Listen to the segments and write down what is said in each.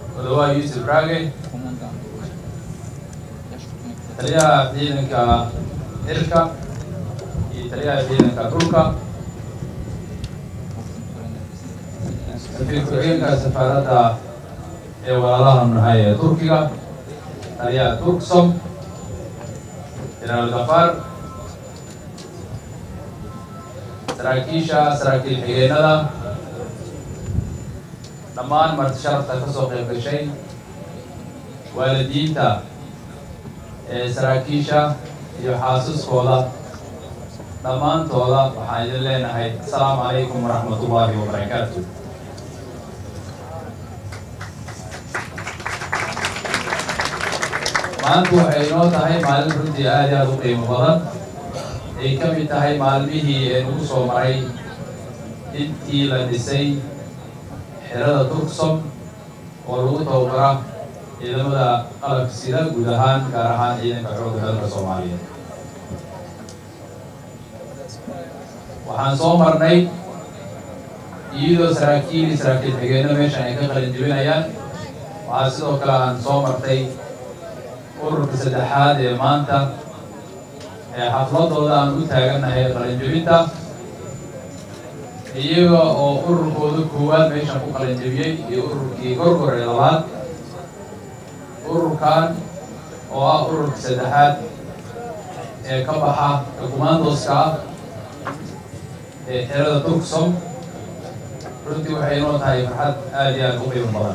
odawaa yuusuf raage taliyaha ciidanka xilka iyo taliyaha ciidanka dhulka safiir ku-xigeenka safaaradda ee walaalaha nahay ee turkiga taliyaha turksom jenaraal gafar saraakiisha saraakiil xigeenada dhammaan marti sharafta ka soo qayb gashay waalidiinta ee saraakiisha iyo xaasuskooda dhammaantooda waxaan idin leenahay asalaamu calaykum waraxmat ullaahi wabarakaatu maanta waxay inoo tahay maalin runtii aad iyo aad u qiimo badan ay ka mid tahay maalmihii ee nagu soo maray intii la dhisay xerada turksom oo lagu tababara ciidamada qalabka sida guud ahaan gaar ahaan ciidanka xoogga dalka soomaaliyeed waxaan soo marnay iyadoo saraakiil iyo saraakiil xigeenno meeshan ay ka qalin jebinayaan waxaa sidoo kale aan soo martay ururka saddexaad ee maanta ee xafladooda aan u taagannahay qalinjebinta iyaga oo ururkooda koowaad meeshan ku qalinjebiyey iyo ururkii gorgor ee labaad ururkan oo ah ururka saddexaad ee ka baxa kumandoska ah ee xerada turksom runtii waxay inoo tahay farxad aad iyo aad u qiimo badan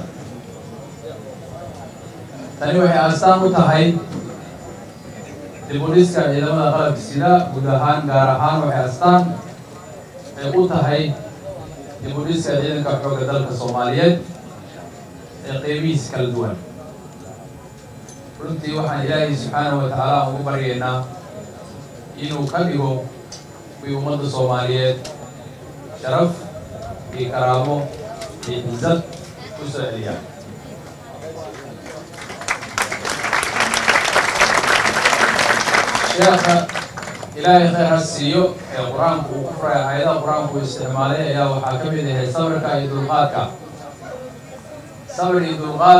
tani waxay astaan u tahay dibudhiska ciidamada qalabka sida guud ahaan gaar ahaan waxay astaan ay u tahay dibudhiska ciidanka xoogga dalka soomaaliyeed ee qeybihiisa kala duwan runtii waxaan ilaahay subxaanahu wa tacaala ugu baryaynaa inuu ka dhigo kuwii ummadda soomaaliyeed sharaf iyo karaamo iyo xisad ku soo celiya sheekha ilaahay khayr ha siiyo ee qur-aanku uu ku furay aayadaha qur-aanku uu isticmaalay ayaa waxaa ka mid ahay sabirka iyo dulqaadka sabir iyo dulqaad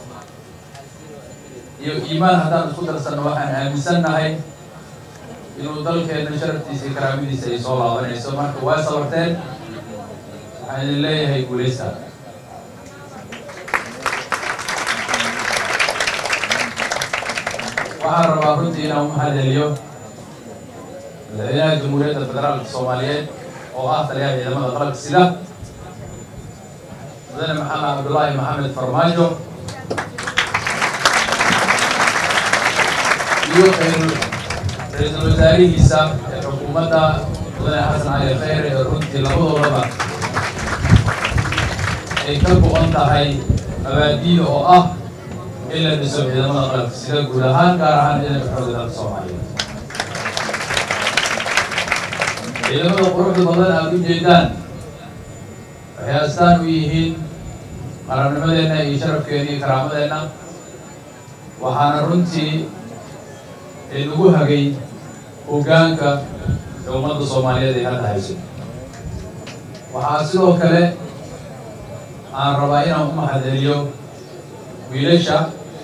iyo iimaan haddaan isku darsanno waxaan aaminsannahay inuu dalkeena sharaftiisa iyo karaamadiisa ay soo laabanayso marka waa sabarteen waxaan idin leeyahay guulaysta waxaan rabaa runtii inaan u mahadceliyo madaxweynaha jamhuuriyadda federaalka soomaaliyeed oo ah taliyaha ciidamada qalabka sida mudane maxamed cabdullaahi maxamed farmaajo iyo ra-iisul wasaarihiisa ee xukuumadda mudane xasan cali khayre ee runtii labadoodaba ay ka go-an tahay abaadiida oo ah in la dhiso ciidamada qalabka sida guud ahaan gaar ahaan ciidanka xoogga dalka soomaaliyeed ciidamada quruxda badan aada u jeedaan waxay astaan u yihiin qarannimadeenna iyo sharafkeena iyo karaamadeenna waxaana runtii inagu hagay hoggaanka ee ummadda soomaaliyeed ay hadda hayso waxaa sidoo kale aan rabaa inaan u mahadceliyo wiilasha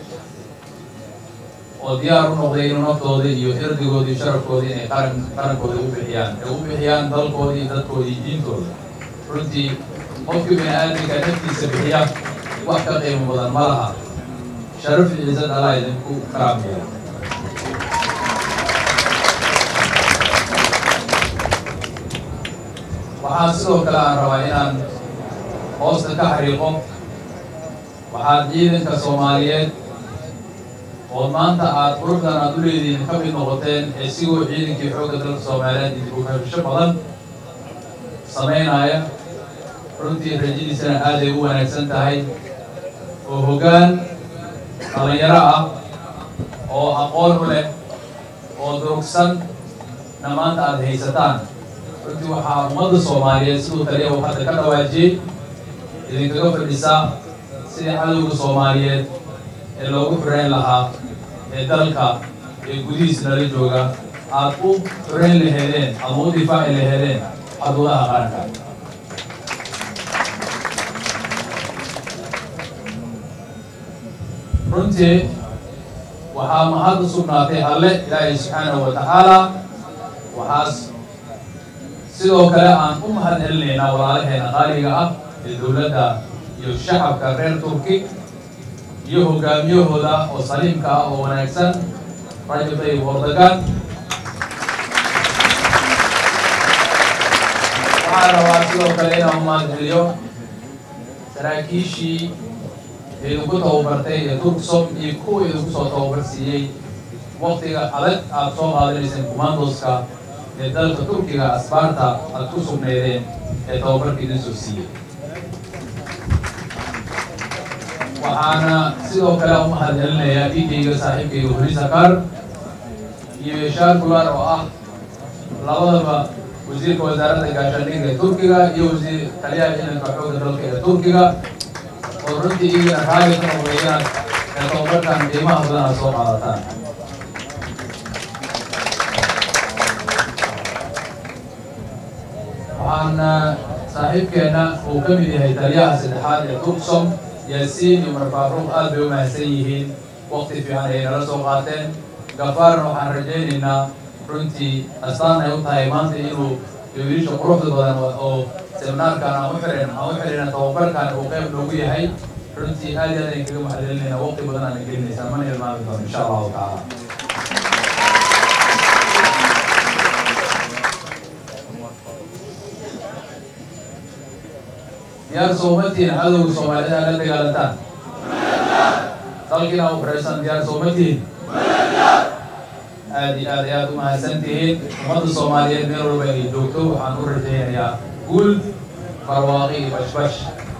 oo diyaar u noqday inuu naftooda iyo irdigooda iyo sharafkooda inay qaran qarankooda u bixiyaan ay u bixiyaan dalkooda iyo dadkooda iyo diintooda runtii qofkii bini aadamka naftiisa bixiya wax ka qiimo badan ma laha sharaf iyo ciisad allah idinku karaamaya waxaa sidoo kale aan rabaa inaan hoosta ka xariiqo waxaad ciidanka soomaaliyeed oo maanta aada quruxdan aada u leedihiin ka mid noqoteen ee sigoo ciidankii xoogga dalka soomaaliyeed dibukabisho badan samaynaya runtii rajadiisana aaday u wanaagsan tahay oo hoggaan dhalinyaro ah oo aqoon u leh oo durugsan na maanta aada haysataan runtii waxaa ummadda soomaaliyeed siduu taliya uu hadda ka dhawaajiyey idinkaga fadhisaa sidii cadowga soomaaliyeed ee loogu xureyn lahaa ee dalka ee gudihiis nala jooga aad u xureyn laheedeen ama u difaaci laheedeen xuduudaha qaranka runtii waxaa mahad u sugnaatay alle ilaahay subxaanahu wa tacaala waxaas sidoo kale aan u mahad celinaynaa walaalaheena qaaliga ah ee dowladda iyo shacabka reer turki iyo hogaamiyahooda oo saliimka ah oo wanaagsan rajab tayyib erdogan waxaan rabaa sidoo kale inaan u mahad celiyo saraakiishii idinku tababartay ee turksom iyo kuwa idinku soo tababar siiyey waktiga adag aada soo qaadanayseen commandoska ee dalka turkiga asbaarta aada ku sugnaydeen ee tababarka idin soo siiyey waxaana sidoo kale u mahad celinayaa dhiigayga saaxiibkayga horisakar iyo yeshaar gular oo ah labadaba wasiirka wasaaradda gaashaandhigga ee turkiga iyo wasiir taliyaha ciidanka xoogga dalka ee turkiga oo runtii iyagana raali ka noqdayaan ee tababarkan qiimaha badan aad soo qaadataan waxaana saaxiibkeenna uu ka mid yahay taliyaha saddexaad ee turksom yaasiin iyo marfaaruuq aad bay u mahadsan yihiin waqti fiican ay nala soo qaateen gafaarna waxaan rajaynaynaa runtii astaan ay u tahay maanta inuu wiilisha quruxda badan oo seminaarkan aan u xirin aan u xirina tababarkan uu qayb noogu yahay runtii aad iyo aad ayaan kaga mahadcelinaynaa waqti badan aana gelinaysaa mana ilmaami doono insha allahu tacaala diyaar soomatiin cadowga soomaalida la dagaalantaan dalkiina u xiraysan diyaar soomatiin aad iyo aad ay aad u mahadsan tihiin ummadda soomaaliyeed meel walba ay joogto waxaan u rajaynayaa guul barwaaqi iyo bashbash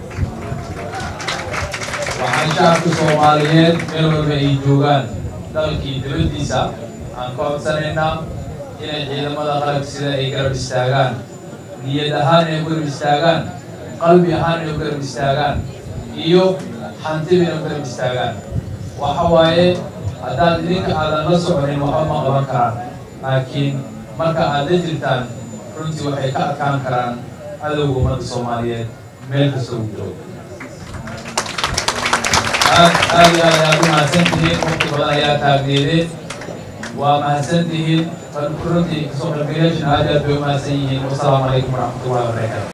waxaan shacabka soomaaliyeed meel walba ay joogaan dalkii dibaddiisa aan ka codsanaynaa inay ciidamada qalabka sida ay garab istaagaan niyad ahaan inay garab istaagaan qalbi ahaan inay garab istaagaan iyo hantiba inay garab istaagaan waxa waaye haddaad idinka aadan la soconin waxba ma qaban karaan laakiin marka aad la jirtaan runtii waxay ka adkaan karaan cadowga ummadda soomaaliyeed meel kasta uu joogo aad aad iyo aad ayaad u mahadsan tihiin waqti badan ayaa taagneedeen waa mahadsan tihiin runtii kasoo qaybgalayaashina aad iyo aad bay u mahadsan yihiin wasalaamu calaykum waraxmatullahi wabarakatu